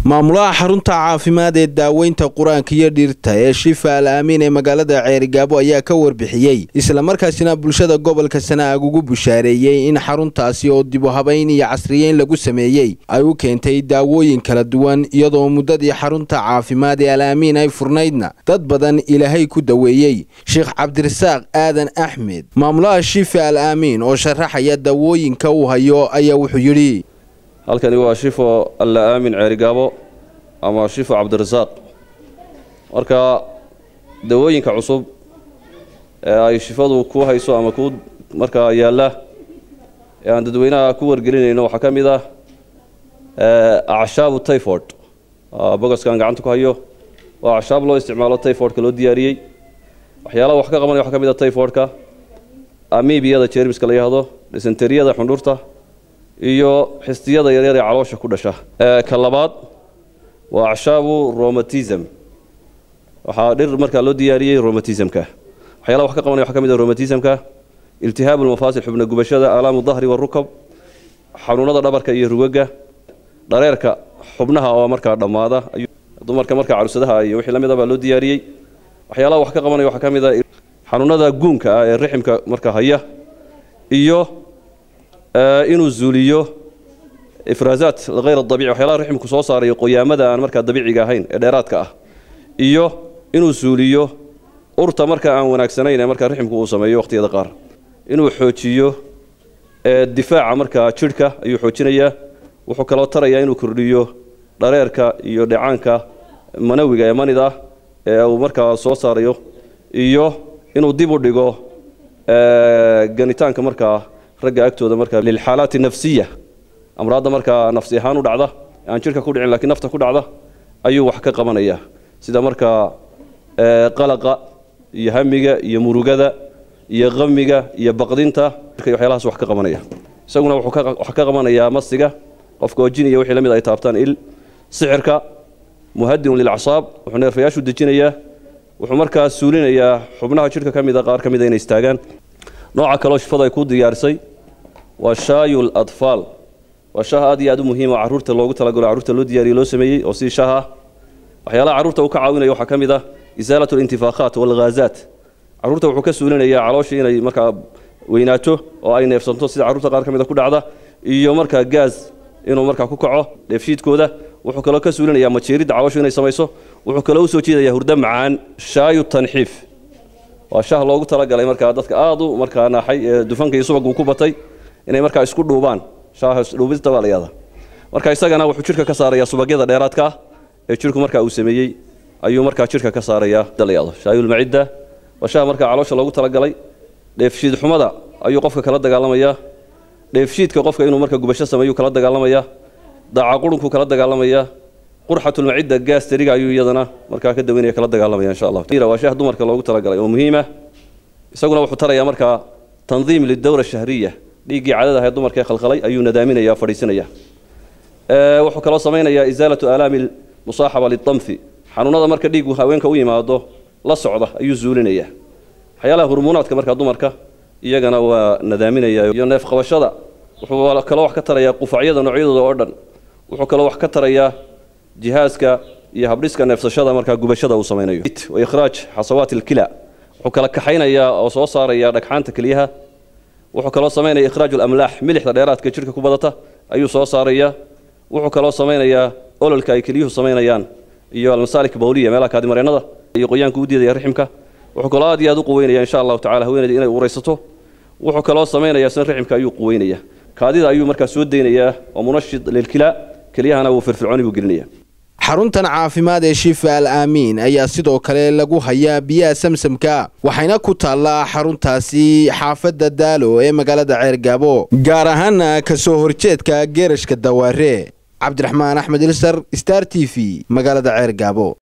maamulaha xarunta caafimaad ee daaweynta qur-aanka iyo dhirta ee shifa al aamiin ee magaalada ceerigaabo ayaa ka warbixiyey islamarkaasina bulshada gobolka sanaag ugu bushaareeyey in xaruntaasi oo dibu habayn iyo casriyeyn lagu sameeyey ay u keentay daawooyin kala duwan iyadoo muddadii xarunta caafimaad ee al aamiin ay furnaydna dad badan ilaahay ku daweeyey sheekh cabdirasaaq aadan axmed maamulaha shifa al aamiin oo sharaxaya daawooyinka uu hayo ayaa wuxuu yidhi halkani waa shifo alla aamin ceerigaabo ama shifo cabdirasaaq marka dawooyinka cusub ee ay shifadu ku hayso ama ku markaa yaalla ee aan dadweynaha ku wargelinayno waxaa ka mid ah acshaabu tyford bogoskaan gacanta ku hayo waa acshaab loo isticmaalo tyfordka loo diyaariyey waxyaalaha wax ka qabanaya waxaa ka mid ah tyfordka amibiyada jermiska la yihahdo dysenteriyada xundhurta iyo xistiyada yaryar ee caloosha ku dhasha ka labaad waa acshaabu romatism waxaa dhir markaa loo diyaariyey romatismka waxyaalaha wax ka qabanaya waxaa ka mid ah romatismka iltihaabu lmafaasil xubna gubashada alaamu dahri warukab xanuunada dhabarka iyo rugaga dhareerka xubnaha oo markaa dhammaada dumarka markaa carusadaha iyo wixii la mid a baa loo diyaariyey waxyaalaha wax ka qabanaya waxaa ka mid ah xanuunada guunka ah ee riximka markaa haya iyo inuu zuuliyo ifraazaat hayr dabici waxyaalaha riximku soo saarayo qoyaamada aan markaa dabiiciga ahayn ee dheeraadka ah iyo inuu zuuliyo urta markaa aan wanaagsanayn ee markaa riximku uu sameeyo waqhtiyada qaar inuu xoojiyo difaaca markaa jidhka ayuu xoojinayaa wuxuu kaloo tarayaa inuu kordhiyo dhareerka iyo dheecaanka manawiga ee manida ah ee uu markaa soo saarayo iyo inuu dib u dhigo ganitaanka markaa ragga agtooda markaa lilxaalaati nafsiya amraadda markaa nafsi ahaan u dhacda aan jidhka ku dhicin lakiin nafta ku dhacda ayuu wax ka qabanaya sida markaa qalaqa iyo hamiga iyo murugada iyo qamiga iyo baqdinta waxyaalahaas wax ka qabanaya isaguna wuxuu wax ka qabanayaa masiga qofka oo jin iyo wixii la mid ay taabtaan il sixirka muhadinun lilacsaab wuxuu neerfayaashu dejinayaa wuxuu markaa suulinayaa xubnaha jidhka ka mida qaar ka mida inay istaagaan nooca kaleo shifada ay ku diyaarisay waa shaayul adfaal waa shaah aad iyo aad u muhiima carruurta loogu talagalo carruurta loo diyaariye loo sameeyey oo si shaah ah waxyaalaha carruurta uu ka caawinaya waxaa ka mid ah isaalat alintifaaqaat walghaazaat carruurta wuxuu ka suulinayaa caloosha inay markaa weynaato oo ay neefsanto sida carruurta qaar ka mida ku dhacda iyo markaa gaas inuu markaa ku kaco dheefshiidkooda wuxuu kaloo ka suulinayaa majeeridda calooshu inay samayso wuxuu kaloo usoo jeedayaa hurdo macaan shaayu tanxiif waa shah loogu talagalay markaa dadka aad u markaa naaxay ee dufanka iyo subaguu ku batay inay markaa isku dhuubaan shaaha dhuubista baa la yahda marka isagana wuxuu jidhka ka saarayaa subagyada dheeraadka ah ee jidhku markaa uu sameeyey ayuu markaa jidhka ka saarayaa dalayado shaayulmacidda waa shaha markaa caloosha loogu talagalay dheefshiid xumada ayuu qofka kala dagaalamayaa dheefshiidka qofka inuu marka gubasho sameeyuu kala dagaalamayaa daaca qurunkuu kala dagaalamayaa qurxatulmacidda gaastariga ayuu iyadana markaa ka daweynaya kala dagaalamaya insha allah waa shaah dumarka loogu talagalay oo muhiima isaguna wuxuu tarayaa markaa tandiim lidowra shahriya dhiiggii cadada ahayd dumarka ee khalkhalay ayuu nadaaminaya fadhiisinaya wuxuu kaloo samaynayaa isaalatu aalaami musaaxaba lidamfi xanuunada marka dhiigu haweenka u yimaado la socda ayuu zuulinaya waxyaalaha hurmuunaadka markaa dumarka iyagana waa nadaaminaya iyo neef qabashada wuxuu kaloo wax ka tarayaa qufacyada noocyadooda oo dhan wuxuu kaloo wax ka tarayaa jihaaska iyo habdhiska neefsashada markaa gubashada uu samaynayo wa ikhraaj xasawaat ilkila wuxuu kala kaxaynayaa oo soo saaraya dhagxaanta keliyaha wuxuu kaloo samaynaya ikhraaj alamlaax milixda dheeraadka jidhka ku badata ayuu soo saaraya wuxuu kaloo samaynayaa ololka ay keliyuhu samaynayaan iyo almasaalik bawliya meelaha kaadimareennada iyo qoyaanka u diidaya riximka wuxuu kaloo aad iyo aad u quweynaya insha allahu tacala haweeneyda inay uraysato wuxuu kaloo samaynayaa sina riximka ayuu quweynaya kaadida ayuu markaa soo daynayaa oo munashid lilkila keliyahana wuu firfircooni buu gelinaya xaruntan caafimaad ee shifa al aamiin ayaa sidoo kale lagu hayaa biyaha samsamka waxayna ku taallaa xaruntaasi xaafadda daalo ee magaalada ceergaabo gaar ahaana ka soo horjeedka geerashka dawaare cabdiraxmaan axmed ilsar star t v magaalada ceergaabo